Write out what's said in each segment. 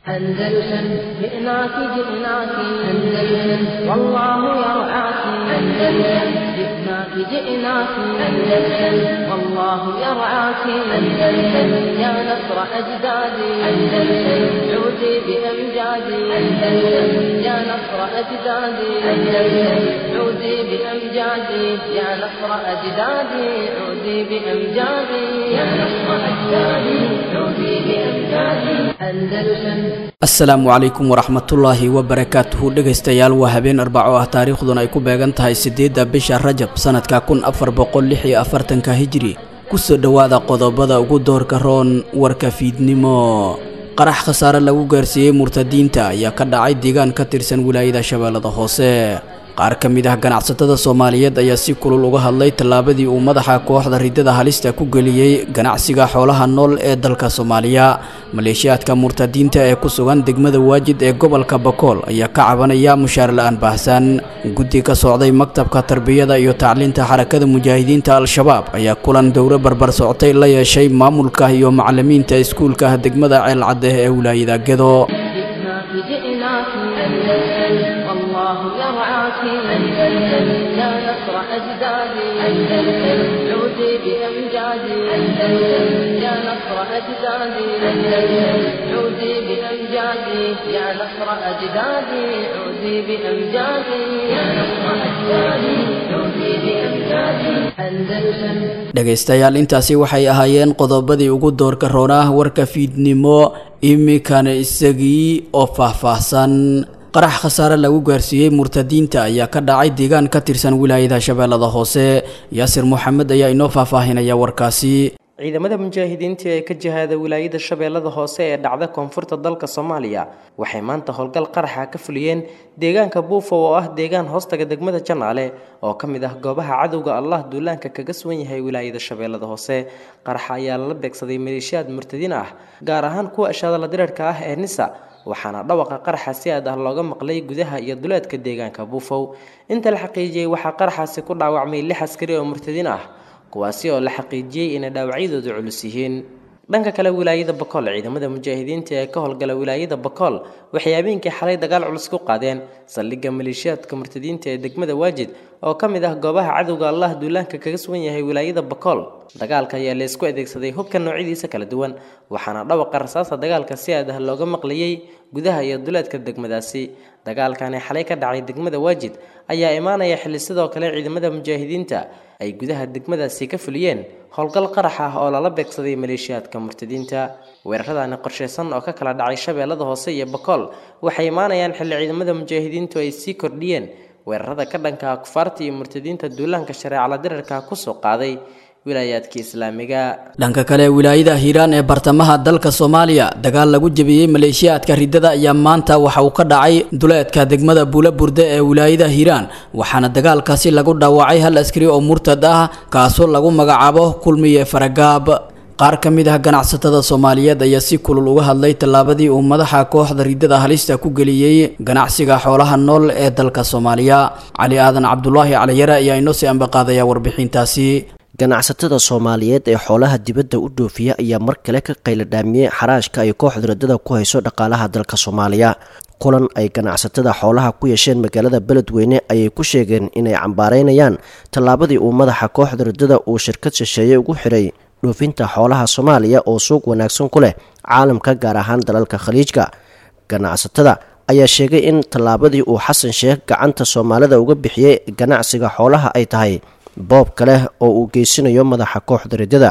أندلسن جئناك جئناك أندلسن والله يرعاك أندلسن جئناك جئناك أندلسن والله يرعاك أندلسن يا نصر أجدادي أندلسن عودي بأمجادي أندلسن يا نصر أجدادي أندلسن عودي بأمجادي يا نصر أجدادي عودي بأمجادي يا نصر أجدادي عودي بأمجادي أندلسن asalaamu calaykum waraxmatullaahi wabarakaatuhu dhegaystayaal waa habeen arbaco ah taariikhduna ay ku beegan tahay siddeedda bisha rajab sanadka kun afar boqol lix iyo afartanka hijri kusoo dhowaada qodobada ugu doorka roon warka fiidnimo qarax khasaare lagu gaarsiiyey murtadiinta ayaa ka dhacay deegaan ka tirsan wilaayada shabeellada hoose qaar ka mid ah ganacsatada soomaaliyeed ayaa si kulul uga hadlay tallaabadii uu madaxa kooxda ridada halista ku geliyey ganacsiga xoolaha nool ee dalka soomaaliya maleeshiyaadka murtadiinta ee ku sugan degmada waajid ee gobolka bakool ayaa ka cabanaya mushaar la-aan baahsan guddi ka socday maktabka tarbiyada iyo tacliinta xarakada mujaahidiinta al-shabaab ayaa kulan dowro barbar socotay la yeeshay maamulka iyo macalimiinta iskuulka degmada ceelcadde ee wilaayada gedo جئناك جئناك أندلسن والله يرعاك أندلسن يا نصر أجدادي أندلسن عودي بأمجادي أندلسن يا نصر أجدادي أندلسن عودي بأمجادي يا نصر أجدادي عودي بأمجادي يا نصر أجدادي عودي بأمجادي أندلسن dhegaystayaal intaasi waxay ahaayeen qodobadii ugu doorka roonah warka fiidnimo iminkana isagii oo faahfaahsan qarax khasaare lagu gaarsiiyey murtadiinta ayaa ka dhacay deegaan ka tirsan wilaayada shabeellada hoose yaasir moxamed ayaa inoo faahfaahinaya warkaasi ciidamada mujaahidiinta ee ka jihaada wilaayada shabeellada hoose ee dhacda koonfurta dalka soomaaliya waxay maanta howlgal qaraxa ka fuliyeen deegaanka buufo oo ah deegaan hoostaga degmada janaale oo ka mid ah goobaha cadowga allah duulaanka kaga sugan yahay wilaayada shabeellada hoose qaraxa ayaa lala beegsaday maleeshiyaad murtadiin ah gaar ahaan kuwa ashaadala direerka ah ee nisa waxaana dhawaqa qaraxa si aad ah looga maqlay gudaha iyo duleedka deegaanka buufow inta la xaqiijiyey waxaa qaraxaasi ku dhaawacmay lix askari oo murtadiin ah kuwaasi oo la xaqiijiyey inay dhaawacyadoodu culus yihiin dhanka kale wilaayada bakool ciidamada mujaahidiinta ee ka howlgala wilaayada bakool waxay habeenkii xalay dagaal culus ku qaadeen saldhigga maleeshiyaadka murtadiinta ee degmada waajid oo ka mid ah goobaha cadowga allah duulaanka kaga sugan yahay wilaayada bakool dagaalka ayaa la isku adeegsaday hubka noocyadiisa kala duwan waxaana dhawaqa rasaasta dagaalka si aad ah looga maqlayey gudaha iyo duleedka degmadaasi dagaalkani xalay ka dhacay degmada waajid ayaa imaanaya xilli sidoo kale ciidamada mujaahidiinta ay gudaha degmadaasi ka fuliyeen howlgal qarax ah oo lala beegsaday maleeshiyaadka murtadiinta weeraradani qorshaysan oo ka kala dhacay shabeellada hoose iyo bakool waxay imaanayaan xilli ciidamada mujaahidiintu ay sii kordhiyeen weerarada ka dhanka kufaarta iyo murtadiinta duulaanka shareecala dirarka kusoo qaaday wilaayaadka islaamiga dhanka kale wilaayada hiiraan ee bartamaha dalka soomaaliya dagaal lagu jebiyey maleeshiyaadka ridada ayaa maanta waxa uu ka dhacay duleedka degmada buula burde ee wilaayada hiiraan waxaana dagaalkaasi lagu dhaawacay hal askari oo murtad ah kaasoo lagu magacaabo kulmiye faragaab qaar ka mid ah ganacsatada soomaaliyeed ayaa si kulul uga hadlay tallaabadii uu madaxa kooxda ridada halista ku geliyey ganacsiga xoolaha nool ee dalka soomaaliya cali aadan cabdulaahi caliyare ayaa inoo sii ambaqaadaya warbixintaasi ganacsatada soomaaliyeed ee xoolaha dibadda u dhoofiya ayaa mar kale ka qayladhaamiyey xaraashka ay kooxda ridada ku hayso dhaqaalaha dalka soomaaliya kulan ay ganacsatada xoolaha ku yeesheen magaalada beledweyne ayay ku sheegeen inay cambaareynayaan tallaabadii uu madaxa kooxda ridada uu shirkad shisheeye ugu xiray dhoofinta xoolaha soomaaliya oo suuq wanaagsan ku leh caalamka gaar ahaan dalalka khaliijka ganacsatada ayaa sheegay in tallaabadii uu xasan sheekh gacanta soomaalida uga bixiyey ganacsiga xoolaha ay tahay boob kale oo uu geysanayo madaxa kooxda ridada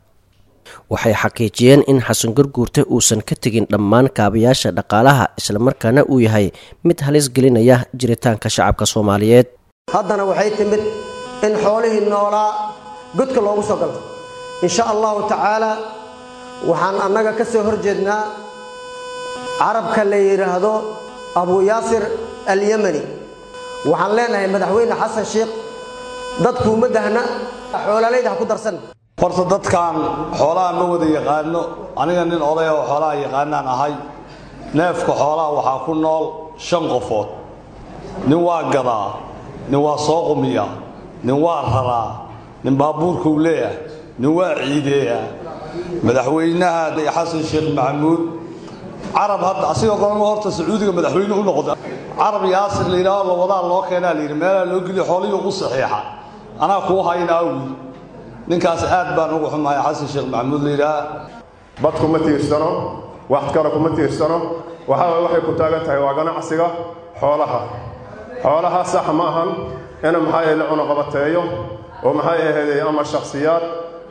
waxay xaqiijiyeen in xasan garguurte uusan ka tegin dhammaan kaabayaasha dhaqaalaha islamarkaana uu yahay mid halis gelinaya jiritaanka shacabka soomaaliyeed haddana waxay timid in xoolihii noolaa godka loogu soo galo insha allahu tacaalaa waxaan annaga ka soo hor jeednaa carabka la yidhaahdo abu yaasir alyemani waxaan leenahay madaxweyne xasan sheikh dadkuuma dahna xoolaalayda ha ku darsan horta dadkan xoolaha ma wada yaqaano aniga nin oday oo xoolaha yaqaanaan ahay neefka xoolaha waxaa ku nool shan qofood nin waa gadaa nin waa soo qumiya nin waa raraa nin baabuurkuu leeyahay nin waa ciideeya madaxweynaha xasan sheekh maxamuud carab hadda asigoo gorama horta sacuudiga madaxweyne u noqda carab yaasir la yidhaaho lawadaa loo keenaa layidhi meelaa loo geliyo xoolihii u saxiixa anaa kuu hayna awil ninkaas aad baan ugu xumahay xasan sheekh maxamuud la yidhaha bad kuma tiirsano wax kale kuma tiirsano waxaa waxay ku taagan tahay waa ganacsiga xoolaha xoolaha sax ma ahan in maxaa la cunuqabateeyo oo maxay ahayd ama shakhsiyaad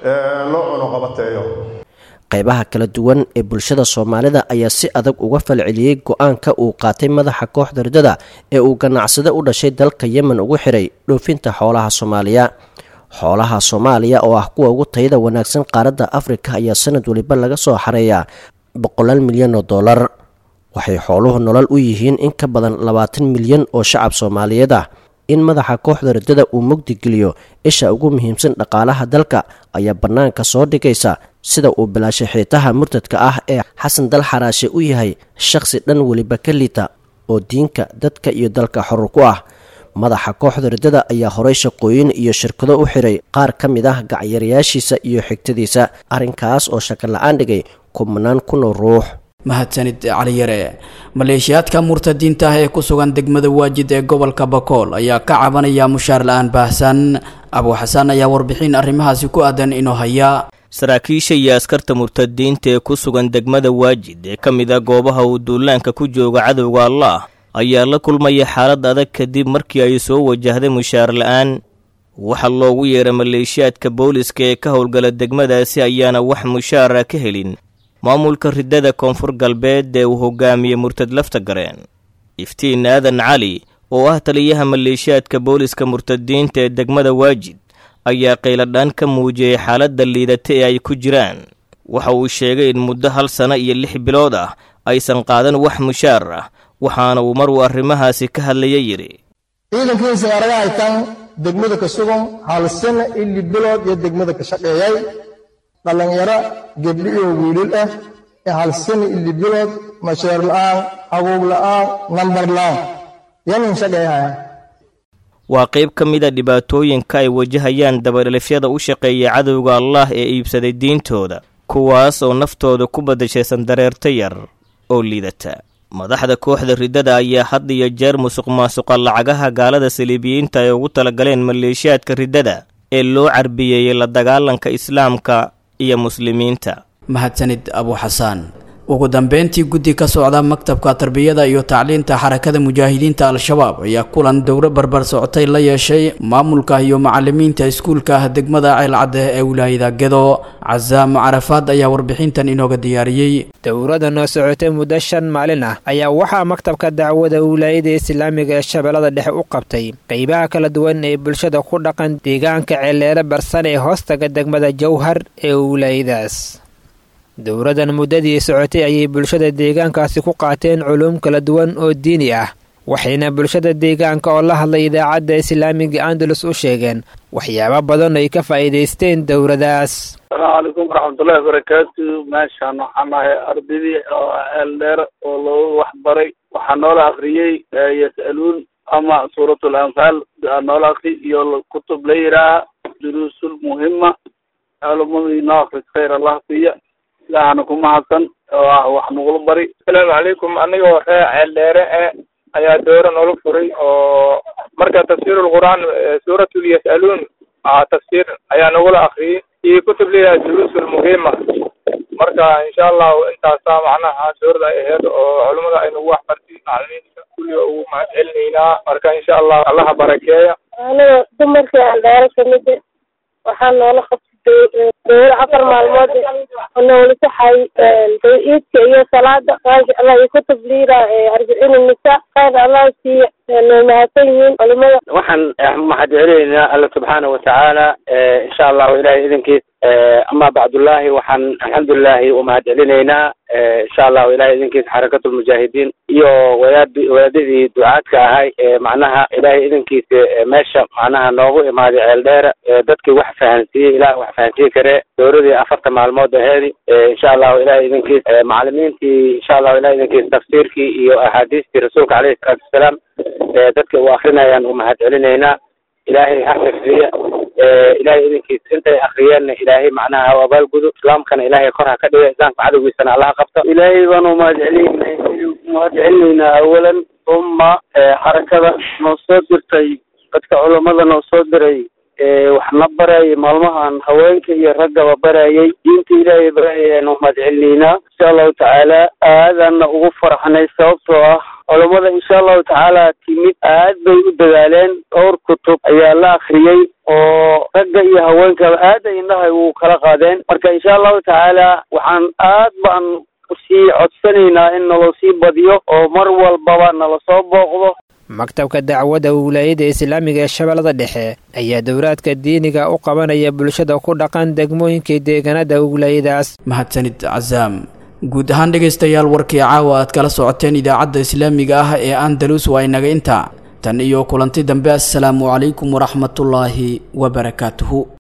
loo cunuqabateeyo qaybaha kala duwan ee bulshada soomaalida ayaa si adag uga falceliyey go-aanka uu qaatay madaxa kooxda ridada ee uu ganacsade u dhashay dalka yemen ugu xiray dhoofinta xoolaha soomaaliya xoolaha soomaaliya oo ah kuwa ugu tayada wanaagsan qaaradda afrika ayaa sanad waliba laga soo xareeyaa boqolaal milyan oo dollar waxay xooluhu nolol u yihiin in ka badan labaatan milyan oo shacab soomaaliyeed ah in madaxa kooxda ridada uu mugdigeliyo isha ugu muhiimsan dhaqaalaha dalka ayaa bannaanka soo dhigaysa sida uu bilaashay xiitaha murtadka ah ee xasan dal xaraashe u yahay shakhsi dhan weliba ka liita oo diinka dadka iyo dalka xorur ku ah madaxa kooxda ridada ayaa horay shaqooyin iyo shirkado u xiray qaar ka mid ah gacyarayaashiisa iyo xigtadiisa arrinkaas oo shaka la-aan dhigay kubnaan kunoo ruux mahadsanid cali yare maleeshiyaadka murtadiinta ah ee ku sugan degmada waajid ee gobolka bakool ayaa ka cabanaya mushaar la-aan baahsan abuu xasaan ayaa warbixin arrimahaasi ku aadan inoo haya saraakiisha iyo askarta murtadiinta ee ku sugan degmada waajid ee ka mid a goobaha uu duulaanka ku jooga cadowga allaah ayaa la kulmaya xaalad adag kadib markii ay soo wajahday mushaar la-aan waxa loogu yeeray maleeshiyaadka booliska ee ka howlgala degmadaasi ayaana wax mushaara ka helin maamulka ridada koonfur galbeed ee uu hogaamiyey murtad lafta gareen iftiin aadan cali oo ah taliyaha maleeshiyaadka booliska murtadiinta ee degmada waajid ayaa qayladhaan ka muujiyey xaaladda liidata ee ay ku jiraan waxa uu sheegay in muddo hal sano iyo lix bilood ah aysan qaadan wax mushaar ah waxaana uu mar uu arrimahaasi ka hadlaya yidhi ciidankii sayaaradaha haytaan degmada ka sugan hal sano ili bilood iyo degmada ka shaqeeyay dhallinyaro gebdhi iyo wiilil ah ee hal sano ili bilood masheer la'aan abuug la'aan nambar la'aan yanin shaqeeyahaya waa qayb ka mid a dhibaatooyinka ay wajahayaan dabadhelifyada u shaqeeya cadowga allaah ee iibsaday diintooda kuwaas oo naftooda ku badashaysan dareerta yar oo liidata madaxda kooxda ridada ayaa had iyo jeer musuq maasuqa lacagaha gaalada saliibiyiinta ay ugu talagaleen maleeshiyaadka ridada ee loo carbiyeeyey la dagaalanka islaamka iyo muslimiinta mahadsanid abuu xasaan ugu dambeyntii guddi ka socda maktabka tarbiyada iyo tacliinta xarakada mujaahidiinta al-shabaab ayaa kulan dowro barbar socotay la yeeshay maamulka iyo macalimiinta iskuulka ah degmada ceelcadde ee wilaayada gedo casaam carafaad ayaa warbixintan inooga diyaariyey dowrada noo socotay muddo shan maalin ah ayaa waxaa maktabka dacwada wilaayada islaamiga ee shabeellada dhexe u qabtay qeybaha kala duwan ee bulshada ku dhaqan deegaanka ceeleele barsan ee hoostaga degmada jowhar ee wilaayadaas dowradan muddadii socotay ayay bulshada deegaankaasi ku qaateen culuum kala duwan oo diini ah waxayna bulshada deegaanka oo la hadlay idaacadda islaamiga andalus u sheegeen waxyaabo badan ay ka faa'iidaysteen dowradaas asalaamu calaykum waraxmatullahi wabarakaatu meeshaan waxaan nahay ardaydii oo eeldheer oo loogu waxbaray waxaa noola akriyey yas'aluun ama suuratul anfaal noola akri iyo kutub la yidhaaha duruusul muhima culumadii noo akris khayr allah siiya ilaahana ku mahadsan oo ah wax nagula bari asalaamu calaykum anigoo ree ceeldheere e ayaa doora noola furay oo marka tafsiirulqur'aan suuratul yas'aluun tafsiir ayaa nagula akriyey iyo kutub leeyahay duruusul muhima marka insha allahu intaasaa macnaha suurada ay aheyd oo culimada ay nagu wax bartay macalimiinta kulliga ugu mahad celinaynaa marka insha allahu allaha barakeeya aniga dumarkii ceeldheere kamid waxaa noola qabtay dowla afar maalmood oo noola saxay iidka iyo salaada maasha allah iyo kutub liira arbiciin nisa khayr allah siiya noo mahadsan yihiin culimada waxaan mahad celinaynaa alla subxaana watacaala insha allahu ilahay idinkiis ama bacdullaahi waxaan alxamdulilahi umahad celinaynaa insha allahu ilahay idinkiis xarakatulmujaahidiin iyo wadaad wadaadadii ducaadka ahay macnaha ilahay idinkiisa meesha macnaha noogu imaaday ceeldheera dadkii wax fahansiiyey ilaah wax fahansiin kare dowladii afarta maalmood aheedi insha allahu ilahay idinkiis macalimiintii insha allahu ilahay idinkiis tafsiirkii iyo axaadiistii rasuulka caleyhi salaatu wasalaam dadka u akrinayaan umahad celinaynaa ilaahay ha xifdiya ilahay idinkiis intay akriyeenna ilaahay macnaha ha abaalgudo islaamkana ilaahay kor ha ka dhiga islaamka cadowgiisana allaha qabta ilaahay baanu mahadcelinay mahadcelinaynaa awalan uma xarakada noo soo dirtay dadka culamada noo soo diray waxna barayay maalmahan haweenka iyo raggaba barayay diinta ilaahay barayaanu mahadcelinaynaa insha allahu tacaala aadaana ugu farxnay sababtoo ah culamada insha allahu tacaala timid aad bay u dadaaleen dhowr kutub ayaa la akriyey oo ragga iyo haweenkaba aad ay indhahay u kala qaadeen marka insha allahu tacaala waxaan aad baan usii codsanaynaa in naloo sii badiyo oo mar walbaba nala soo booqdo maktabka dacwadda wilaayada islaamiga ee shabeellada dhexe ayaa dowlaadka diiniga u qabanaya bulshada ku dhaqan degmooyinkai deegaanada wilaayadaas mahadsanid casaam guud ahaan dhegaystayaal warkii caawa aad kala socoteen idaacadda islaamiga ah ee andalus waa inaga intaa tan iyo kulanti dambe assalaamu calaykum waraxmatullaahi wabarakaatuhu